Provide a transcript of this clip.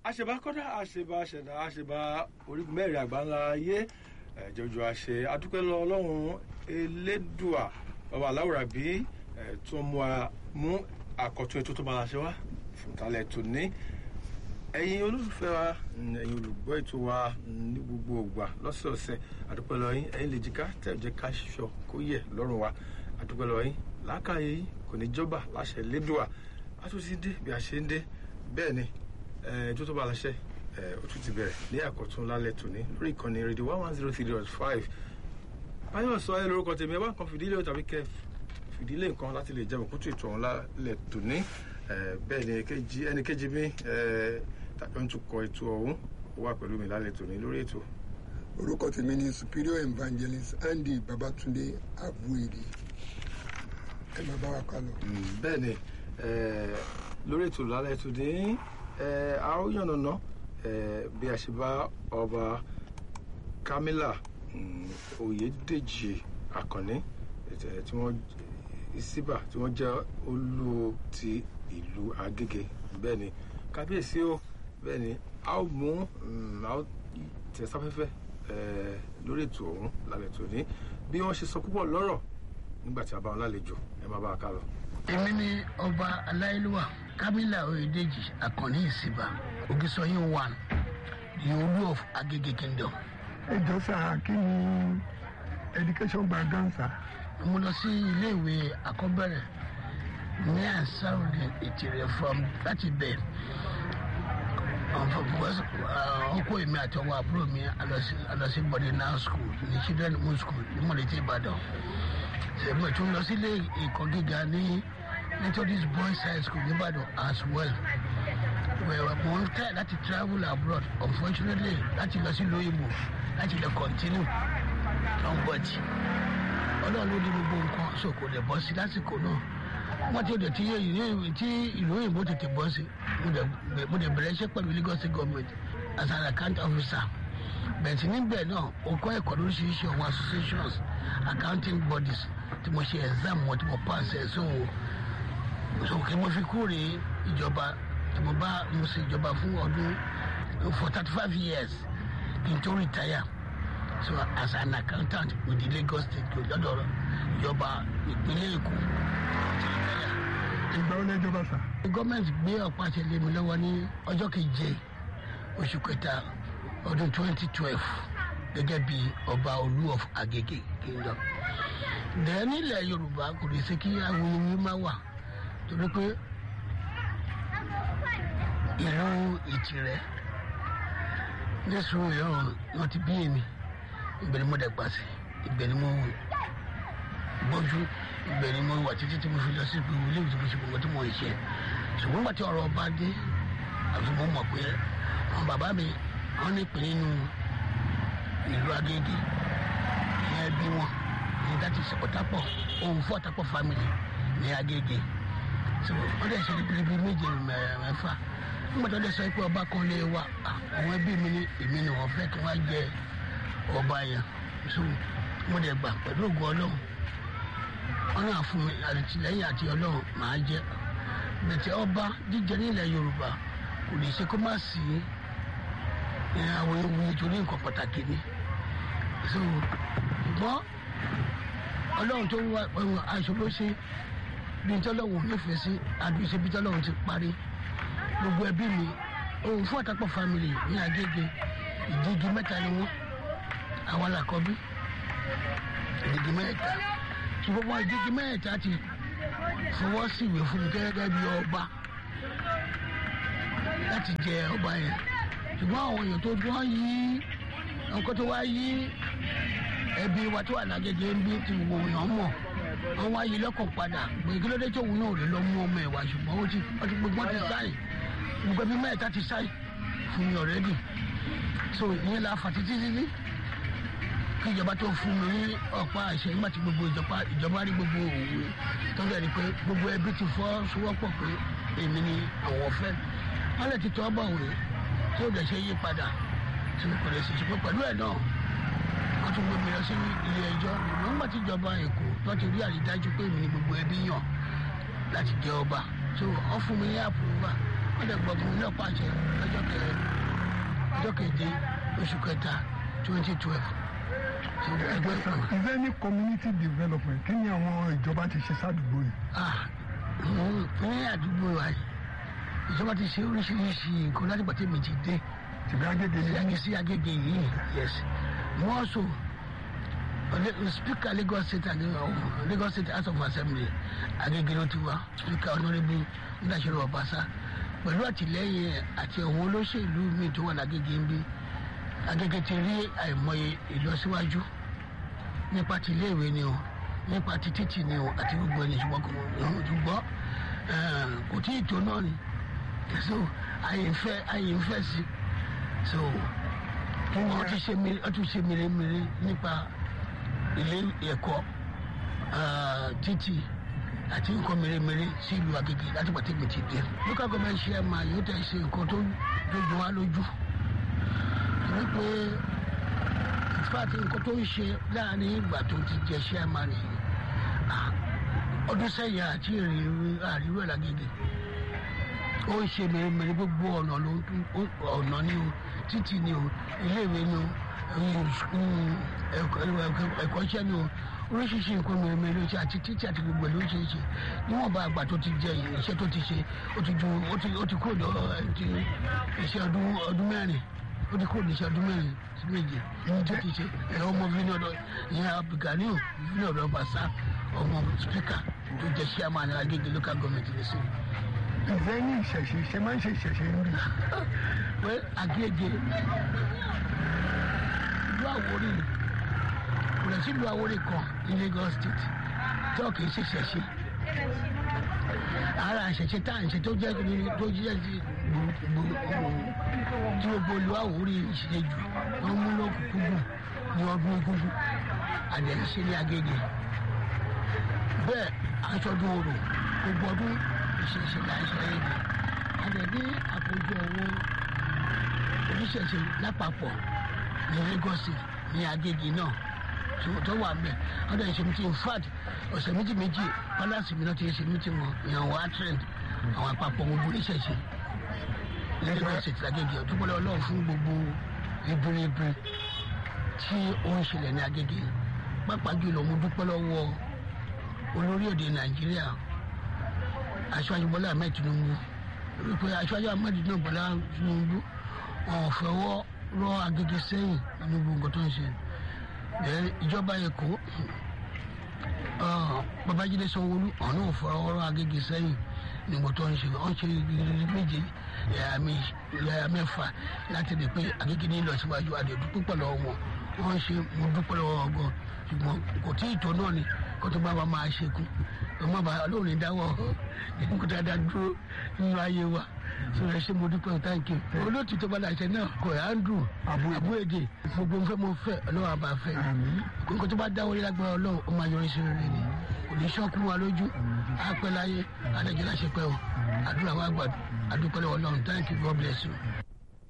àṣebá kọ́dá àṣebá ṣẹ̀dá àṣebá orígun mẹ́rin àgbáńlá ayé ẹ̀jọ̀jọ àṣẹ adúpẹ́ lọ ọlọ́run elédùà bàbá aláwòrán bí tó mú a mú àkọ́tún ètò tó máa ṣe wá fún talẹ̀ tó ní ẹ̀yin olólùfẹ́ wa ẹ̀yin olùgbọ́ ètò wa ní gbogbo ògbà lọ́sọ̀ọ̀sẹ̀ àdúpẹ́ lọ yín ẹ̀yin lè jìká tẹ̀ jẹ́ ká ṣiṣọ́ kó yẹ lọ́rùn wa àdúpẹ́ lọ yín làákàyè yín kò ní jọba láṣẹ lédùà a tún ti dé bí a ṣe ń dé bẹ́ẹ̀ ni ètò tó bá láṣẹ ó tún ti bẹ̀rẹ̀ ní àkọ́tún lálẹ́ tòní lórí ìkànnì rédíò one one zero three dot five báyọ̀ sọ ẹ lórúkọ tèmi ẹ bá nǹkan fìdílé o tàbí kẹ fìdílé nǹkan láti lè jẹun kútù ètò ọ̀hún lálẹ́ tòní bẹ́ẹ̀ ni ẹnì kejì mi tàbí ohun tó kọ ètò ọ̀hún ó wà pẹ̀lú mi lálẹ́ tòní lórí ètò. orúkọ tèmi ni superior evangelist andy babatunde abuere ẹ máa bá wa ká lọ. bẹ́ẹ̀ ni lórí ètò lálẹ́ tòní a ó yànnàná bí a ṣe bá ọba kamila oyèdèjì àkànní tí wọ́n síbà tí wọ́n jẹ́ olú ti ìlú agége bẹ́ẹ̀ ni kábíyèsí o bẹ́ẹ̀ ni a ó mú a ó tẹ̀sáfẹ́fẹ́ lórí ètò ọ̀hún lálẹ́ tòní bí wọ́n ṣe sọ púpọ̀ lọ́rọ̀ nígbà tí a bá wọn lálejò ẹ má bá a ká lọ. èmi ni ọba aláìlúwà kamila oyedeji akànní ìsìbà ogisoyin one the olú of agege kingdom. ẹ jọ sá kí ni education gbàngàn sá. mo lọ sí iléèwé àkọ́bẹ̀rẹ̀ ní ansarudin ìtìrẹ from láti bẹ̀ ọkọ èmi àti ọwọ́ àbúrò mi alọsí boarding school ní children moon school ní mọ̀lẹ́tì ìbàdàn ṣègbè tún lọ sí ilé ẹ̀kọ́ gíga ní methodist boys high school nìbàdàn as well mo ń tẹ̀ láti travel abroad unfortunately láti lọ sí lóyìnbó láti lè continue on but ọlọ́run ló ní gbogbo nǹkan so kò lè bọ́ sí lásìkò náà wọ́n ti dẹ̀ tí ìlú òyìnbó tètè bọ́ sí mo dẹ̀ bẹ̀rẹ̀ iṣẹ́ pẹ̀lú lagos state government as an account officer bẹ̀ẹ̀tì níbẹ̀ náà ó kọ́ ẹ̀kọ́ lóríṣiríṣi àwọn associations accounting bodies tí mo ṣe exam wọn tí mo pass ẹ̀ so so kí mo fi kúrè ìjọba tí mo bá mo ṣe ìjọba fún ọdún for thirty five years kí n tó retire so as an accountant with the lagos state lọ́dọ̀ ìjọba ìpínlẹ̀ èkó ìgbà wo lẹ́jọba sá. gọ́ọ̀mẹ̀ntì gbé ọ̀pá àṣẹ lé mi lọ́wọ́ ní ọjọ́ keje oṣù kẹta ọdún twenty twelve gẹ́gẹ́ bí ọba olú of agege kingdom. dẹ̀ nílẹ̀ yorùbá kò lè ṣe kí awuyewuye má wà torí pé ìlú ìtìrẹ nísùn ìyọrùn náà ti bí èmi ibẹ̀ ni mo dẹ̀gbà sí ibẹ̀ ni mo gbọ́jú ibẹ̀ ni mo wà títí tí mo fi lọ sí ìpínlẹ̀ ilé ìwé tí mo ṣe gbogbo tí mo ń ṣe ṣùgbọ́n nígbà tí ọ̀rọ̀ ọba dé àti mo mọ̀ pé àwọn bàbá mi wọ́n ní ìpín nínú ìlú agége ìyẹn bí wọn ní láti ṣe ọ̀tàpọ̀ ohun fún ọ̀tàpọ̀ family ní agége wọ́n dẹ̀ ṣe bíbí méje mẹ́fà nígbà tó dẹ̀ sọ pé ọba kan lé wa àwọn ẹbí mi ní èmi ni wọ́n fẹ́ kí wọ́n jẹ ọba yẹn so mo dẹ̀ gbà pẹ̀lú ògùn ọlọ́run wọn náà fún mi àtìlẹyìn àti ọlọ́run màá jẹ bẹ̀tẹ̀ ọba jíjẹ nílẹ̀ yorùbá kò lè ṣe kó má sí àwọn ewu nítorí nǹkan pàtàkì ni so ṣùgbọ́n ọlọ́run tó wá aṣọ ló ṣe bí tọ́lọ́run nífẹ̀ẹ́ sí àdúgbò bí tọ́lọ́run ti parí gbogbo ẹbí mi òun fún àtàpọ̀ family ní agége ìdígi mẹ́ta ni wọ́n àwọn làkọ́bí ìdígi mẹ́ta ṣùgbọ́n wọn ìdígi mẹ́ta ti fọwọ́ sí ìwé fún mi gẹ́gẹ́ bí ọba láti jẹ ọba yẹn ṣùgbọ́n àwọn èèyàn tó dún yí nǹkan tó wá yí ẹbí wa tó wà lágége ń bí ti wò yàn mọ̀ wọ́n wá yí lọ́kàn padà pé kí ló dé tóun náà lè lọ mú ọmọ ẹ̀ wá ṣùgbọ́n ó ti gbogbo ti sáì gbogbo ẹbí mẹ́ta ti sáì fún mi ọ̀rẹ́dì so ìyẹn la fà títí títí kí ìjọba tó fún mi ní ọ̀pá àṣẹ nígbà tí gbogbo ìjọba ìjọba rí gbogbo òwe tó bẹ̀rẹ̀ pé gbogbo ẹbí ti fọ́ sowọ́pọ̀ pé èmi ni àwọn fẹ́ wọ́n lè ti tọ́ bọ̀ wé tí ó lè ṣe yí padà tí kò lè ṣe ṣùgbọ́n pẹ̀lú ẹ̀ náà wọ́n tún gbé mi lọ sí ilé ẹjọ́ nígbà tí ìjọba èkó tó ti rí àrídájú pé èmi ni gbogbo ẹbí yàn láti jẹ ọba so wọ́n fún mi ní àpòrúwà wọ́n dẹ̀ gbọ́ fún mi náà pàṣẹ lọ́jọ́ kẹ ọjọ́ keje oṣù kẹta twenty twelve ẹgbẹ́ kan. is there any community development kí ni àwọn ìjọba ti ṣe sádùúgbò yìí. ah mm, ní àdúgbò wa yìí ìjọba ti ṣe oríṣiríṣi nǹkan láti gbà tèmi ti dé tìbí agége ni yàgì sí agége yìí yes wọ́n so speaker lagos state uh, lagos state house of assembly agége ló ti wá speaker honourable ndàṣẹ́rọ̀ ọ̀básá pẹ̀lú àtìlẹ́yìn àti àwọn olóṣèlú míì tó wà lágége ń bí agége ti rí àìmọye ìlọsíwájú nípa ti iléèwé ni o nípa ti títì ni o àti gbogbo ẹni ṣùgbọ́n kò ṣùgbọ́n kò tí ì tó náà ni so àyè ń fẹ́ àyè ń fẹ́ sí so wọ́n ti ṣe mire wọ́n ti ṣe mèremère nípa ilé ẹ̀kọ́ títì àti nǹkan mèremère sí ìlú Agége láti pàtẹ́ mi ti dé local government chairman yóò tẹ̀ ṣe nǹkan tó dojú wa lójú torí pé ìfàtí nǹkan tó ń ṣe láàrin ìgbà tó ti jẹ chairman yìí ọdún sẹ́yìn àti àríwá Lágége ó ń ṣe mèremère gbogbo ọ̀nà ló ọ̀nà ni o títì ni o iléèwé ni o ẹ̀kọ́ṣẹ́ ni o oríṣiríṣi nǹkan mèremère ló ṣe àti títì àti gbogbo ẹ̀ ló ṣe é ṣe níwọ̀nba àgbà tó ti jẹ iṣẹ́ tó ti ṣe ó ti ju ó ti kúrò lọ iṣẹ́ ọdún mẹ́rin ó ti kúrò ní iṣẹ́ ọdún mẹ́rin sí méje ní tó ti ṣe ẹ̀rọ ọmọ fínà ọ̀dọ̀ ìyẹn abdulganiu fínà ọ̀dọ̀ bàṣà ọmọ spíkà tó jẹ chairman Agége local government ní sí ìfẹ́ ní ìṣẹ̀ṣe ṣe máa ń ṣe ìṣẹ̀ṣe ń rí. pé Agége ìlú Àwórì kò lè sí ìlú Àwórì kan ní Lagos state tó kì í ṣe ìṣẹ̀ṣe ara ìṣẹ̀ṣe tá à ń ṣe tó jẹ́ tó jẹ́ ti tí gbogbo ìlú Àwórì ṣe jù wọ́n mú lókùnkúndùn ní ọdún egúngún àdẹ̀ṣe ní Agége bẹ́ẹ̀ aṣọ́dún orò gbogbo ọdún ìṣẹ̀ṣe là ń ṣe Agége àdẹ̀bí àkójọ owó oníṣẹ̀ṣe lápapọ̀ ní Lagos ní Agége náà tó wà mẹ́ ọdún ìṣe mi ti in fact ọ̀sẹ̀ méjì méjì palace mi náà ti ṣe mítì wọn ìyàwó atrend àwọn àpapọ̀ gbogbo oníṣẹ̀ṣe Lagos State Agége ọ̀dúnpọ̀lọ́ ọlọ́run fún gbogbo ibiribi tí ó ń ṣẹlẹ̀ ní Agége pàápàá jùlọ mo dúpẹ́ lọ́wọ́ olórí èdè Nàìjíríà aṣáájú Bọ́lá Ahmed Tinubu wípé aṣáájú Ahmed Bọ́lá Tinubu wọn ò fọwọ́ rọ Agége sẹ́yìn nínú gbogbo tó ń ṣe ìjọba Èkó Babájídé Sanwó-Olú ọ̀nà ò fọwọ́ rọ Agége sẹ́yìn nígbà tó ń ṣe wọ́n ṣe méje yàrá mẹ́fà láti rí pé Agége ní ìlọsíwájú àdèdú púpọ̀ lọ́wọ́ wọn wọ́n ṣe mo dúpẹ́ lọ́wọ́ ọgọ́ ṣùgbọ́n kò tí ì tó náà ni kó tó bá wa máa ṣekú ọmọ bá lóòrìn dáwọ́ kó dáadáa dúró nínú ayé wa sọ̀rọ̀ ṣe mo dúpẹ́ táǹkì olóòtú tó bá láṣẹ náà kò andrew abúèdè gbogbo nfẹ́ mo fẹ́ ọlọ́wọ́ àbá fẹ́ kókó tó bá dáwọ́ lágbára ọlọ́run ó máa yọrí sí rere ni kò ní sọ́kú wa lójú àpẹ́ láyé adájọ́ láṣẹ pẹ́ o àdúrà wa gbàdúrà àdúpẹ́ lọ́wọ́ ọlọ́run thank you God bless you.